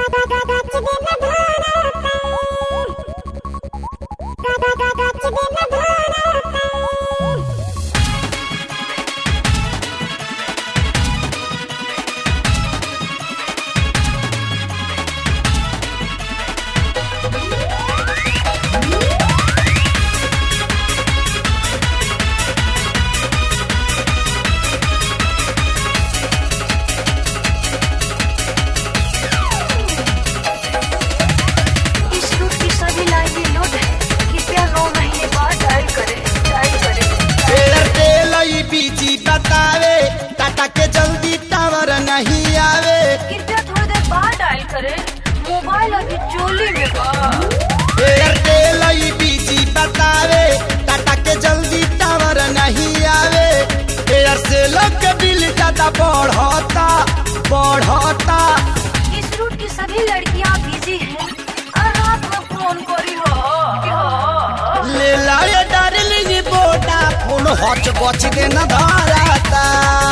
इस route की सभी लाइनें लोड है कृपया नौ महीने बाद डायल करें डायल करें एयरटेल ई बीजी बतावे टाटा के जल्दी टावर नहीं आवे कृपया थोड़ी देर बाद डायल करें मोबाइल अभी चोली में बा एयरटेल ई बीजी बतावे टाटा के जल्दी टावर नहीं आवे एयरसेल के बिल ज्यादा बढ़ता बढ़ता इस रूट की सभी लड़कियां बिजी हैं और रात में फोन करी हो ले लाए डार्लिंग बोटा फोन हच बच के न धराता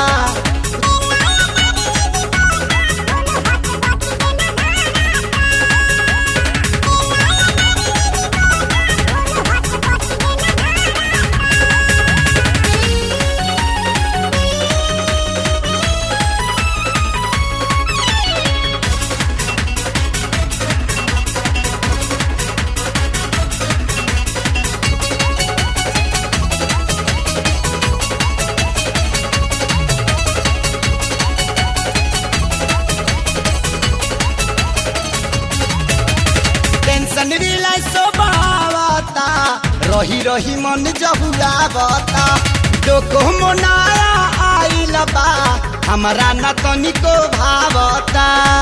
टेंशन रिलैक्स बावता रही रही मन जहुलावता डोको मोनाया आइल बा हमरा न तनिको भावता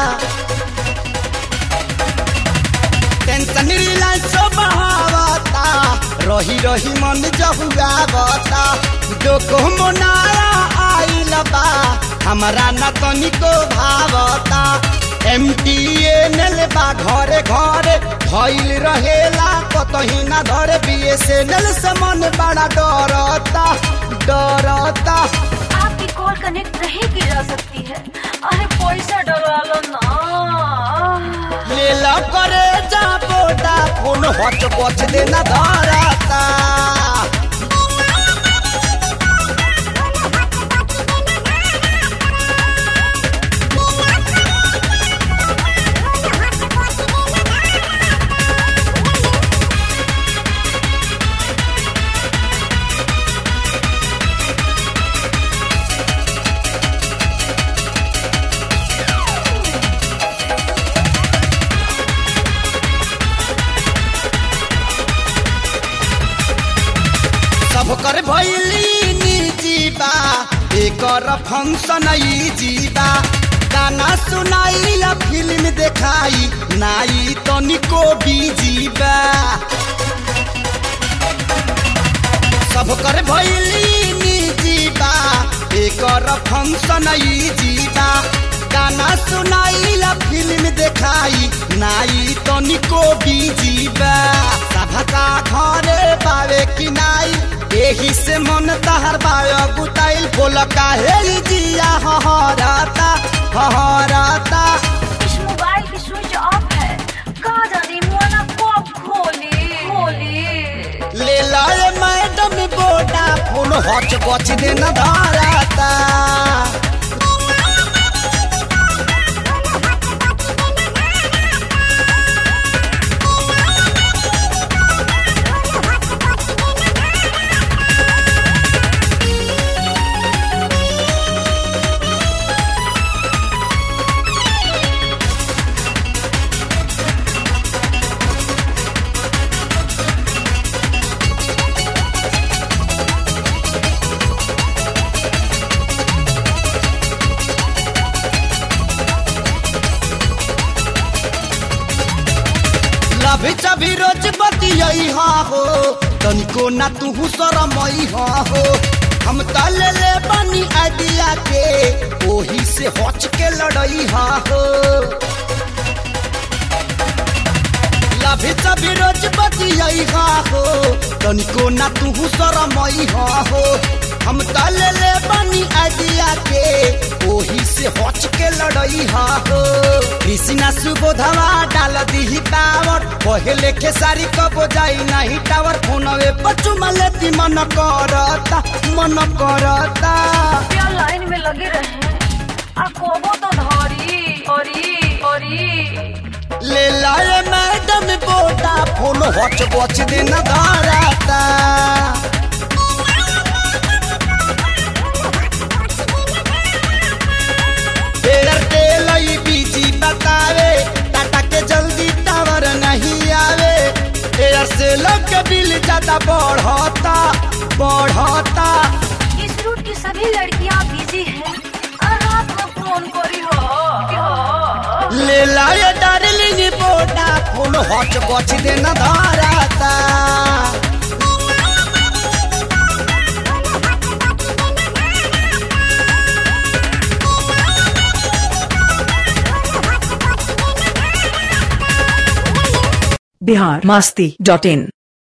टेंशन रिलैक्स बावता रही रही मन जहुलावता डोको मोनाया आइल बा हमरा न तनिको भावता एमटीएनएल बा घरे घरे भइल रहेला कतही ना धरे बीएसएनएल से मन बड़ा डरता डरता आपकी कॉल कनेक्ट नहीं की जा सकती है अरे पैसा डरा लो ना ले ला करे जा बोटा फोन हच बच देना धरता सब कर भैली निजी बा एकर फंक्शन ई जीवा गाना सुनाई या फिल्म देखाई नाई तनिको बीजी बा सब कर भैली निजी बा एकर फंक्शन ई जीवा गाना सुनाई या फिल्म देखाई नाई तनिको बीजी बा सभका घरे पावे कि नाई एही से मन तहर बायो गुटाइल बोल काहे ई जिया हहराता हहराता इस मोबाइल की स्विच ऑफ है कहा जाने मोना कब खोली खोली ले लाए मैडम बोटा फोन हच बच देना धराता लभी चभी रोज बतियई हा हो तनिको ना तू शरमई हा हो हम त ले ले बनी आइडिया के ओही से हच के लड़ई हा हो लभी चभी रोज बतियई हा हो तनिको ना तू शरमई हा हो हम त ले ले बनी आइडिया के ओही से हच के लड़ई हा हो कृष्णा सुबोधवा डाल दी टावर पहले के सारी कबो जाई नहीं टावर फोनवे पचुमा लेती मन करता मन करता क्या लाइन में लगे रहे आ कोबो तो धरी अरी अरी ले लाए मैडम बोटा फोन हच बच दिन धाराता एयरटेल ई बीजी बतावे टाटा के जल्दी टावर नहीं आवे एयरसेल के बिल ज्यादा बढ़ता बढ़ता इस रूट की सभी लड़कियां बिजी हैं और रात में फोन करी हो ले लाए डार्लिंग बोटा फोन हच बच दिन धाराता बिहार मस्ती डॉट इन